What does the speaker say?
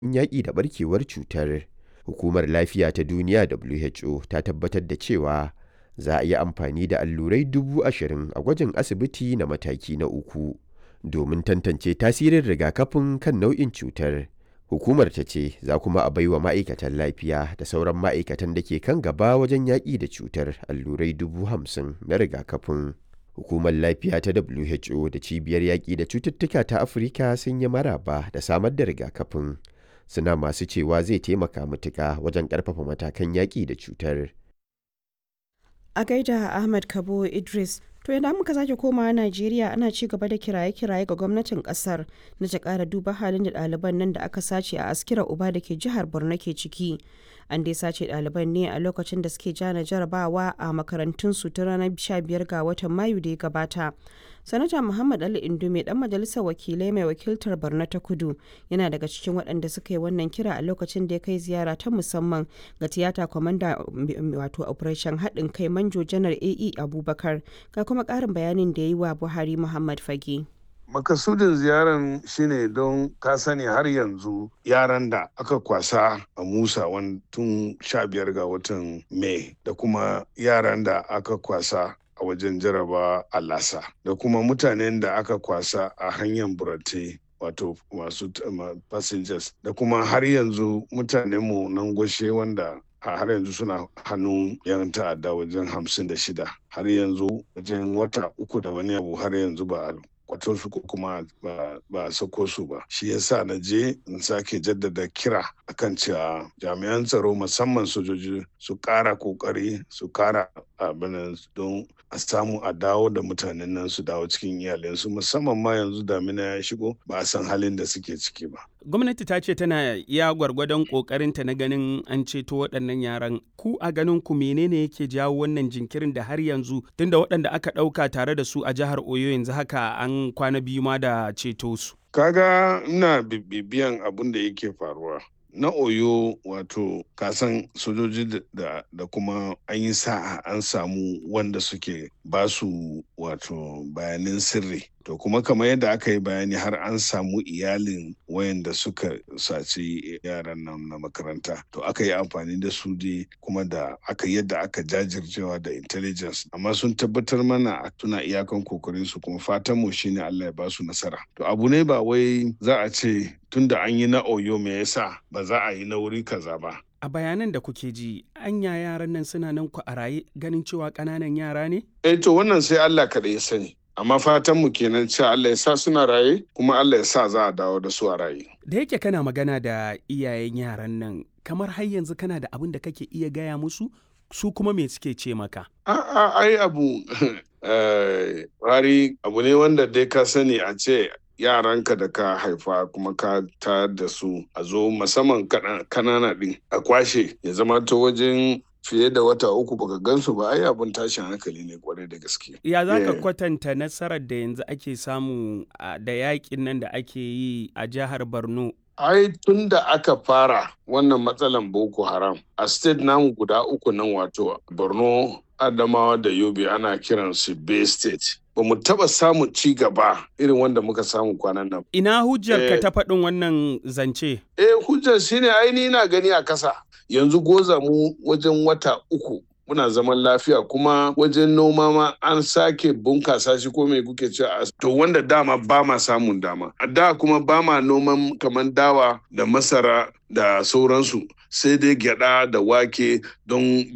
yaƙi da ɓarkewar cutar. Hukumar Lafiya ta Duniya (WHO) ta tabbatar da cewa za a yi amfani da allurai dubu ashirin a gwajin asibiti na mataki na uku domin tantance tasirin rigakafin kan nau'in cutar. Hukumar ta ce za kuma a baiwa ma'aikatan lafiya da sauran ma'aikatan da ke kan gaba wajen yaƙi da cutar allurai dubu hamsin na rigakafin. Hukumar Lafiya ta WHO da Cibiyar Yaƙi da Cututtuka ta Afirka sun yi maraba da samar da rigakafin, suna masu cewa zai taimaka matuƙa wajen ƙarfafa matakan yaƙi da cutar. A gaida Ahmad Kabo Idris, to idan muka sake komawa Najeriya ana ci gaba da kiraye-kiraye ga gwamnatin kasar na ta ƙara duba halin da ɗaliban nan da aka sace a Askira Uba da ke jihar Borno ke ciki. An dai sace ɗaliban ne a lokacin da suke jana jarabawa a makarantunsu ta ranar 15 ga watan Mayu da ya gabata. Sanata Muhammad Ali Indume dan majalisar wakilai mai wakiltar Borno ta Kudu yana daga cikin waɗanda suka yi wannan kira a lokacin da ya kai ziyara ta musamman ga tiyata kwamanda wato operation haɗin kai manjo janar AE Abubakar ga kuma ƙarin bayanin da ya yi wa Buhari Muhammad Fage. makasudin ziyaran shine don ka sani har yanzu yaran da aka kwasa a musa tun sha biyar ga watan mai da kuma yaran da aka kwasa a wajen jaraba a lasa da kuma mutanen da aka kwasa a hanyar burate wato masu passengers da kuma har yanzu mutanenmu nan gwashe wanda har yanzu suna hannun yan ta'adda wajen hamsin da shida har yanzu wajen wata uku da wani abu har yanzu ba kwato su ko kuma ba a sako su ba shi yasa na je in sake jaddada kira akan cewa jami'an tsaro musamman sojoji su kara kokari su kara abin don a samu a dawo da mutanen nan su dawo cikin iyalinsu musamman ma yanzu damina ya shigo ba a san halin da suke ciki ba gwamnati ta ce tana iya gwargwadon kokarinta na ganin an ceto waɗannan yaran ku a ganin ku menene yake jawo wannan jinkirin da har yanzu tunda waɗanda aka ɗauka tare da su a jihar oyo yanzu haka an kwana biyu ma da ceto su kaga ina bibiyan abin da yake faruwa na oyo wato kasan sojoji da, da kuma an yi sa'a an samu wanda suke basu wato bayanin sirri to kuma kamar yadda aka yi bayani har an samu iyalin wayanda suka saci yaran nan na makaranta to aka yi amfani da su dai kuma da aka yadda aka jajircewa da intelligence amma sun tabbatar mana a tuna iyakan kokarin su kuma fatan mu shine Allah ya basu nasara to abu ne ba wai za a ce tunda an yi na oyo me yasa ba za a yi na wuri kaza ba a bayanan da kuke ji anya yaran nan suna nan ku a raye ganin cewa ƙananan yara ne eh to wannan sai Allah kaɗai ya sani amma fatan mu kenan cewa Allah ya sa suna raye kuma Allah ya sa za a dawo da su a raye. Da yake kana magana da iyayen yaran nan kamar har yanzu kana da abin da kake iya gaya musu su kuma me suke ce maka? A'a ai abu wari abu ne wanda dai ka sani a ce yaranka da ka haifa kuma ka ta da su a zo musamman kanana din a kwashe ya zama ta wajen fiye da wata uku baka gansu ba ai abin tashin hankali ne kwarai da gaske. Ya za ka kwatanta nasarar da yanzu ake samu da yakin nan da ake yi a jihar Borno? Ai tun da aka fara wannan matsalan Boko Haram a state namu guda uku nan wato Borno, Adamawa da Yobe ana kiran su Bay State. Ba mu taɓa samun ci gaba irin wanda muka samu kwanan nan. Ina hujjar ka ta faɗin wannan zance? Eh hujjar shine aini na gani a kasa. yanzu goza mu wajen wata uku muna zaman lafiya kuma wajen noma ma an sake bunkasa shi ko mai kuke cewa to wanda dama ba ma samun dama a da kuma ba ma noman kamar dawa da masara da sauransu sai dai gyada da wake don